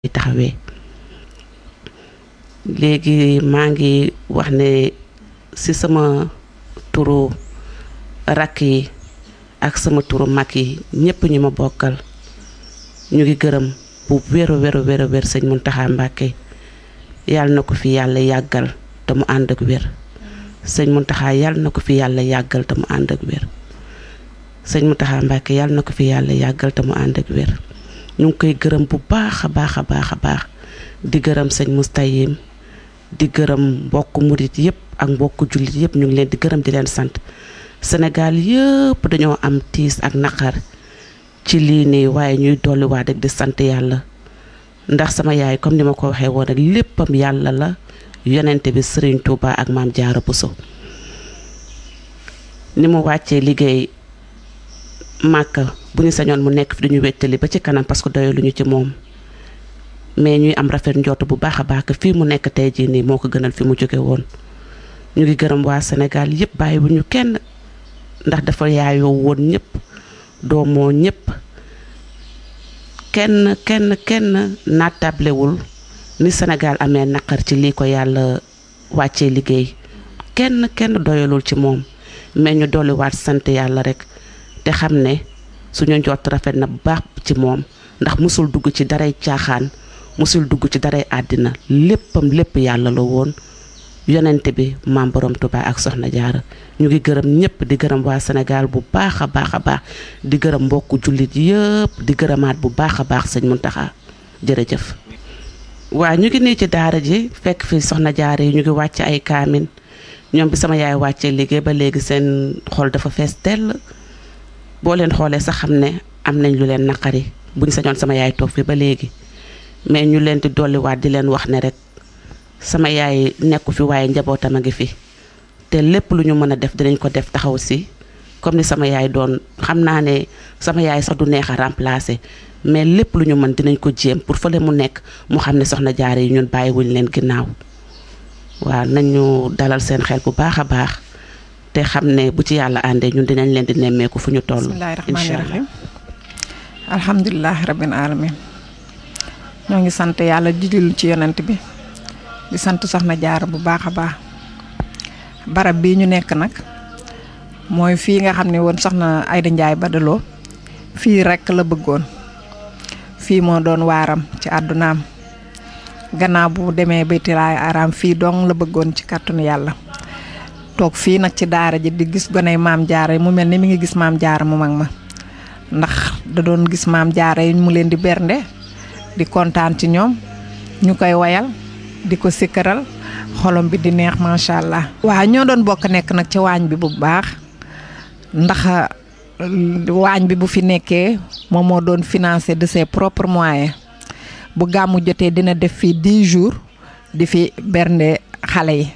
taxawee léegi maa ngi wax ne ci sama turu rakk yi ak sama turu mag yi ñépp ñu ma bokkal ñu ngi gërëm bu wéru wéru wéru wér sëñ Muntaxa Mbàkke yàlla na ko fi yàlla yàggal te mu ànd ak wér sëñ Muntaxa yàlla na ko fi yàlla yàggal te mu ànd ak wér sëñ Muntaxa Mbàkke yàlla na ko fi yàlla yàggal te mu ànd ak wér ñu ngi koy gërëm bu baax a baax a baax a baax di gërëm sëñ Mustayim di gërëm mbokk murit yépp ak mbokk jullit yépp ñu ngi leen di gërëm di leen sant Sénégal yëpp dañoo am tiis ak naqar ci lii nii waaye ñuy dolliwaat rek di sant yàlla ndax sama yaay comme ni ma ko waxee woon rek léppam yàlla la yonente bi Sëriñ Tuuba ak maam Jaara Buso ni mu wàccee liggéey màkka bu ñu sañoon mu nekk fi duñu wettali ba ci kanam parce que doyaluñu ci moom mais ñuy am rafet njort bu baax a baax que fii mu nekk tey jii nii moo ko gënal fi mu jóge woon ñu ngi gërëm waa Sénégal yépp bàyyi bu ñu kenn ndax dafa yaayoo woon ñëpp doomoo ñëpp kenn kenn kenn naatablewul ni Sénégal amee naqar ci lii ko yàlla wàccee liggéey kenn kenn doyalul ci moom mais ñu dolliwaat sant yàlla rek te xam ne suñu njott rafet na bu baax ci moom ndax musul dugg ci daray caaxaan musul dugg ci daray àddina léppam lépp yàlla la woon yonente bi maam borom Tuubaa ak soxna jaara ñu ngi gërëm ñëpp di gërëm waa Sénégal bu baax a baax a baax di gërëm mbokku jullit yëpp di gërëmaat bu baax a baax sëñ Muntaxa jërëjëf waa ñu ngi nii ci daara ji fekk fi soxna jaara yi ñu ngi wàcc ay kaamin ñoom bi sama yaay wàccee liggéey ba léegi seen xol dafa fees dell boo leen xoolee sax xam ne am nañ lu leen naqari buñ sañoon sama yaay toog fi ba léegi mais ñu leen di dolliwaat di leen wax ne rek sama yaay nekku fi waaye njabootam a ngi fi te lépp lu ñu mën a def dinañ ko def taxaw si comme ni sama yaay doon xam naa ne sama yaay sax du neex a remplacer mais lépp lu ñu mën dinañ ko jéem pour fële mu nekk mu xam ne soxna jaare yi ñun bàyyiwuñ leen ginnaaw waaw nañu dalal seen xel bu baax a baax te xam ne bu ci yàlla àndee ñun dinañ leen di nemmeeku fu ñu toll. bismillahi rahmaani rahim alhamdulilahi rabbil alamin ñoo ngi sant yàlla di julli ci yonent bi di sant soxna jaara bu baax a baax barab bii ñu nekk nag mooy fii nga xam ne woon soxna Ayda Njaay Badaloo fii rekk la bëggoon fii moo doon waaram ci àddunaam gannaaw bu demee baytilaay araam fii dong la bëggoon ci kàttanu yàlla toog fii nag ci daara ji di gis goney maam jaara yi mu mel ni mi ngi gis maam jaara mu mag ma ndax da doon gis maam jaara yi mu leen di bernde di kontaan ci ñoom ñu koy wayal di ko sikkaral xolom bi di neex macha allah. waaw ñoo doon bokk nekk nag ci waañ bi bu baax ndax waañ bi bu fi nekkee moom moo doon financé de ses propres moyens bu gàmmu jotee dina def fii 10 jours di fi bernde xale yi.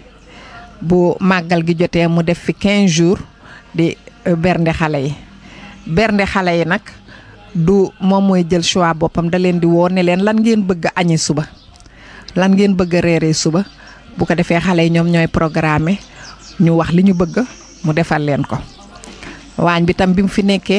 bu màggal gi jotee mu def fi 15 jours di bernde xale yi bernde xale yi nag du moom mooy jël choix boppam da leen di woo ne leen lan ngeen bëgg a añi suba lan ngeen bëgg a reeree suba bu ko defee xale yi ñoom ñooy programme ñu wax li ñu bëgg mu defal leen ko waañ bi tam bi mu fi nekkee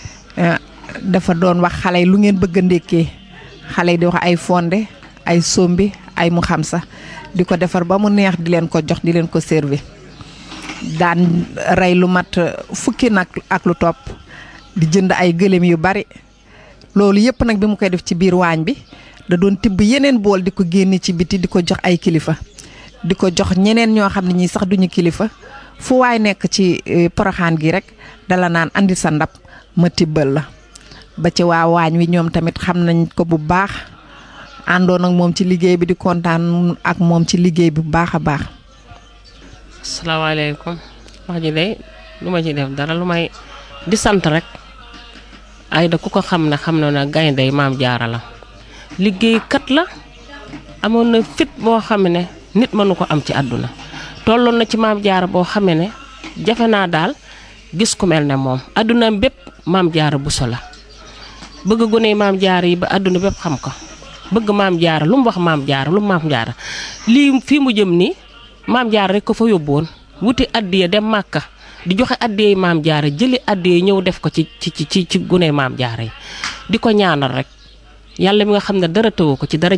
dafa doon wax xale yi lu ngeen bëgg a ndékkee xale yi di wax ay fonde ay sombi ay mu xam sax di ko defar ba mu neex di leen ko jox di leen ko servi daan rey lu mat fukki nag ak lu topp di jënd ay gëléem yu bari loolu yëpp nag bi mu koy def ci biir waañ bi da doon tibb yeneen bool di ko génne ci biti di ko jox ay kilifa di ko jox ñeneen ñoo xam ne ñii sax duñu kilifa fu waay nekk ci poroxaan gi rek dala naan andi sa ndab ma tibbal la ba ci waa waañ wi ñoom tamit xam nañ ko bu baax àndoon ak moom ci liggéey bi di kontaan ak moom ci liggéey bi bu baax a baax. asalaamaaleykum wax ji de lu ma ci def dara lu may di sant rek Ayda ku ko xam ne xam na ne gaynde maam jaara la liggéeykat la amoon na fit boo xam ne nit mënu ko am ci àdduna tolloon na ci maam jaara boo xamee ne jafe naa daal gis ku mel ne moom àdduna bépp maam jaara buso la bëgg gone maam jaara yi ba àdduna bépp xam ko. bëgg maam jaara lu mu wax maam jaara lu mu maam jaara lii fii mu jëm nii maam jaara rek ko fa yóbbu woon wuti addiya dem màkka di joxe addiya maam jaara jëli addiya ñëw def ko ci ci ci ci gune maam jaara yi di ko ñaanal rek yàlla mi nga xam ne dara tëwu ko ci dara